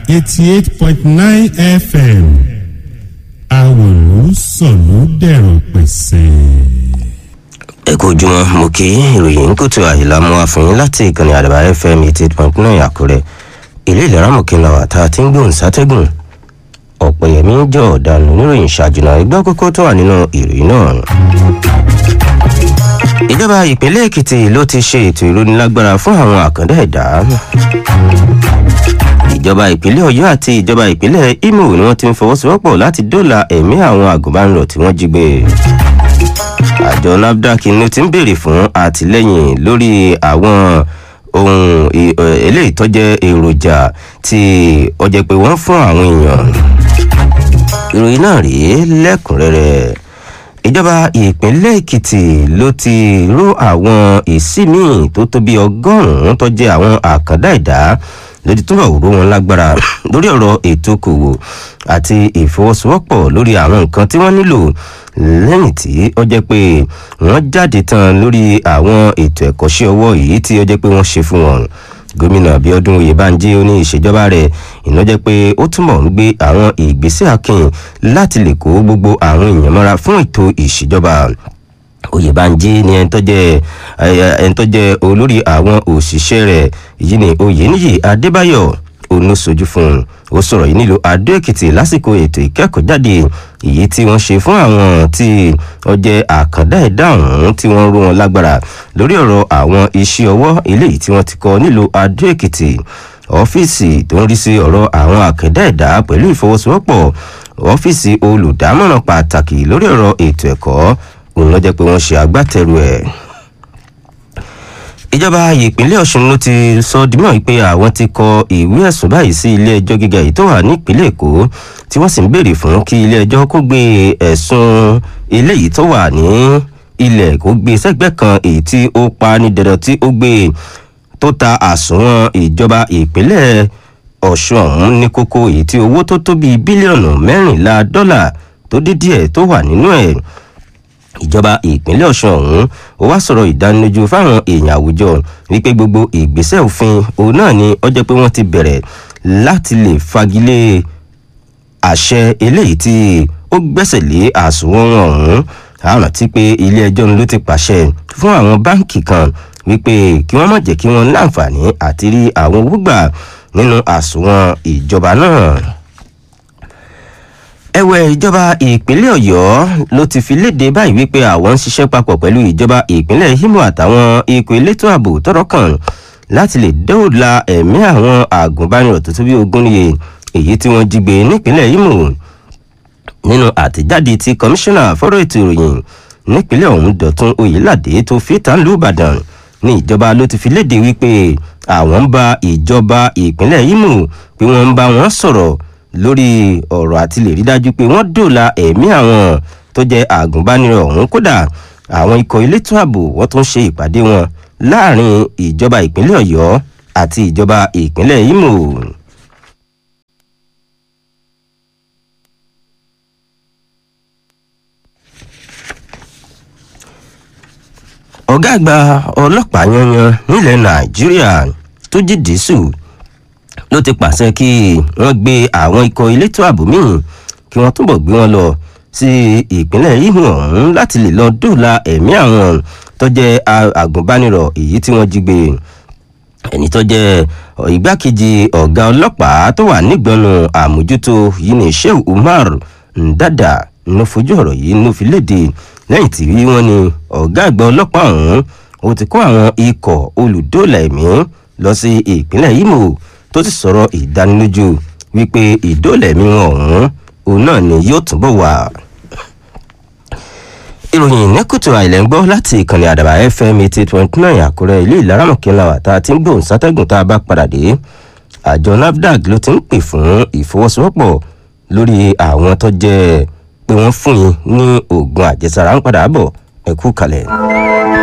eighty eight point nine fm àwòrán sọ̀lú dẹ̀rọ̀ pẹ̀sẹ̀. ẹ kú ojúmọ́ mo kí ìròyìn ń kùtù àyílá mú wa fún yín láti ìkànnì àdàbà fm eighty eight point nine àkúrẹ́ ilé ìlera mọ̀kìnlá wa tá a ti ń gbóhùn sátẹ́gùn ọ̀pẹ̀yẹmí jọ ọ̀daràn oníròyìn ṣàjùnà ẹgbẹ́ kókó tó wà nínú ìròyìn náà. ìjọba ìpínlẹ̀ èkìtì ló ti ṣe ètò ìrónilágbára fún àwọn àkàndá ẹ̀dá. ìjọba ìpínlẹ̀ ọ̀yọ́ àti ìjọba ìpínlẹ̀ imo ni wọ́n ti ń fọwọ́sowọ́pọ̀ láti dóòlà ẹ̀mí àwọn àgùnbánirọ̀ tí wọ́n jí gbé. àjọ nafdac ni ó ti ń béèrè fún àtìlẹ́yìn lórí àwọn ohun eléyìí tó jẹ́ èròjà tí ó jẹ́ pé wọ́n fún àwọn èèyàn ìròyìn náà rèé lẹ́kùnrẹ́rẹ́ ìjọba ìpínlẹ̀ èkìtì ló ti ró àwọn ìsímì tó tó bí ọgọ́rùn-ún tó jẹ́ àwọn àkàndá ẹ̀dá lójú tó rọ̀ ró wọn lágbára lórí ọ̀rọ̀ ètò okòwò àti ìfọwọ́sowọ́pọ̀ lórí àwọn nǹkan tí wọ́n nílò lẹ́yìn tí ó jẹ́ pé wọ́n jáde tán lórí àwọn ètò ẹ̀kọ́ṣẹ́ ọwọ́ yìí tí ó jẹ́ pé wọ́n ṣe fún wọn gómìnà abiodun oyèbánjí ó ní ìṣèjọba rẹ iná jẹ pé ó túmọ̀ ń gbé àwọn ìgbésẹ̀ akin láti lè kó gbogbo àwọn èèyàn mọ́ra fún ètò ìṣèjọba oyèbánjí ni ẹni tó jẹ ẹni tó jẹ olórí àwọn òṣìṣẹ́ rẹ̀ yìí ni oyèníyì adébáyọ̀ onoṣojú fún un ó sọ̀rọ̀ yìí nílùú adó èkìtì lásìkò ètò ìkẹ́kọ̀ọ́ jáde èyí tí wọ́n ṣe fún àwọn tí wọ́n jẹ́ àkàndá ẹ̀dá ọ̀hún tí wọ́n rú wọn lágbára lórí ọ̀rọ̀ àwọn iṣẹ́ ọwọ́ eléyìí tí wọ́n ti kọ́ nílùú adó èkìtì ọ́fíìsì tó ń rí sí ọ̀rọ̀ àwọn àkàndá ẹ̀dá pẹ̀lú ìfọwọ́sowọ́pọ̀ ọ́fíìsì olùdámọ̀ràn pàtàkì lórí ọ̀rọ̀ ètò ẹ̀kọ́ òun lọ́jọ́ pé wọ́n ṣe agbátẹrù ẹ̀ ìjọba ìpínlẹ̀ ọ̀sùn ló ti sọ dímọ̀ pé àwọn ti kọ ìwé ẹ̀sùn báyìí sí ilé ẹjọ́ gíga yìí tó wà nípínlẹ̀ èkó tí wọ́n sì ń béèrè fún kí ilé ẹjọ́ kó gbé ẹ̀sùn eléyìí tó wà ní ilẹ̀ kó gbé sẹ́gbẹ́ kan èyí tí ó pa ní dandan tí ó gbé tó ta àsùnwọ̀n ìjọba ìpínlẹ̀ ọ̀sùn ọ̀hún ní kókó èyí tí owó tó tó bíi bílíọ̀nù mẹ́rìnlá dọ́là tó dé díẹ̀ tó wà nínú ẹ̀ ìjọba ìpínlẹ̀ ọ̀sùn ọ̀hún ó wá sọ̀rọ̀ ìdánilójú fáwọn èèyàn àwùjọ wípé gbogbo ìgbésẹ̀ òfin òun náà ni ó jẹ́ pé wọ́n ti bẹ̀rẹ̀ láti lè fagilé àṣẹ eléyìí tí ó gbẹ́sẹ̀ lé àsùnwọ̀n ọ̀hún àrùn tí pé ilé ẹjọ́ ló ti pàṣẹ fún àwọn báǹkì kan wípé kí wọ́n má jẹ́ kí wọ́n láǹfààní àti rí àwọn owó gbà nínú àsùnwọ̀n ìjọba náà ẹ̀wẹ̀ ìjọba ìpínlẹ̀ ọ̀yọ́ ló ti fi léde báyìí wípé àwọn ń ṣiṣẹ́ papọ̀ pẹ̀lú ìjọba ìpínlẹ̀ imo àtàwọn ikọ̀ elétò ààbò tọrọ kan láti lè dóòlà ẹ̀mí àwọn àgùnbánirọ̀ tó tó bí ogún níye èyí tí wọ́n jí gbé nípínlẹ̀ imo nínú àtẹ̀jáde tí kọmíṣánná fọ́rọ̀ ètò ìròyìn nípínlẹ̀ ọ̀hún dọ̀tún oyèládé tó fi tánlú ìbàdàn ní ìjọba ló ti fi léde wípé àwọn ń bá ìjọba ìpínlẹ̀ imo pé wọ́n ń bá wọn sọ̀rọ̀ lórí ọ̀rọ̀ àti lè rí dájú pé wọ́n dòla ẹ̀mí àwọn tó jẹ́ àgùnbánirọ̀ ọ̀hún kódà àwọn ikọ̀ elétò ààbò wọ́n tún ṣe ìpàdé wọn láàrin ìjọba ìpínlẹ̀ ọ̀yọ́ àti ìjọba ìpínlẹ̀ imo. ọ̀gá àgbà ọlọ́pàá yanyan nílẹ̀ nàìjíríà tó jí dísù ló ti pàṣẹ kí wọ́n gbé àwọn ikọ̀ elétò ààbò míì kí wọ́n túbọ̀ gbé wọn lọ sí ìpínlẹ̀ Imo ọ̀hún láti lè lọ dóòlà ẹ̀mí àwọn tó jẹ́ àgùnbánirọ̀ èyí tí wọ́n jí gbé ẹni tó jẹ́ ìgbákejì ọ̀gá ọlọ́pàá tó wà nígbọnú àmójútó yìí ní Shehu Umar Ndada ló fojú ọ̀rọ̀ yìí ló fi léde lẹ́yìn tí wọ́n ní ọ̀gá àgbà ọlọ́pàá ọ̀hún ó ti kó àwọn ikọ̀ olùdóòlà ẹ̀mí lọ sí ìpínlẹ̀ Imo tó ti sọ̀rọ̀ ìdánilójú wípé ìdólẹ̀mí ọ̀hún òun náà ni yóò túbọ̀ wà. ìròyìn nẹ́kùtù àìlẹ̀ ń gbọ́ láti ìkànnì àdàbà fm eighty point nine àkúrẹ́ ilé ìlaramọ̀kẹ́lá wà tá a ti ń gbóhùn sátẹ́gùn tá a bá padà dé àjọ nafdac ló ti ń pè fún ìfọwọ́sowọ́pọ̀ lórí àwọn tó jẹ́ pé wọ́n fún yín ní oògùn àjẹsára ń padà bọ̀ ẹ̀kú kalẹ̀.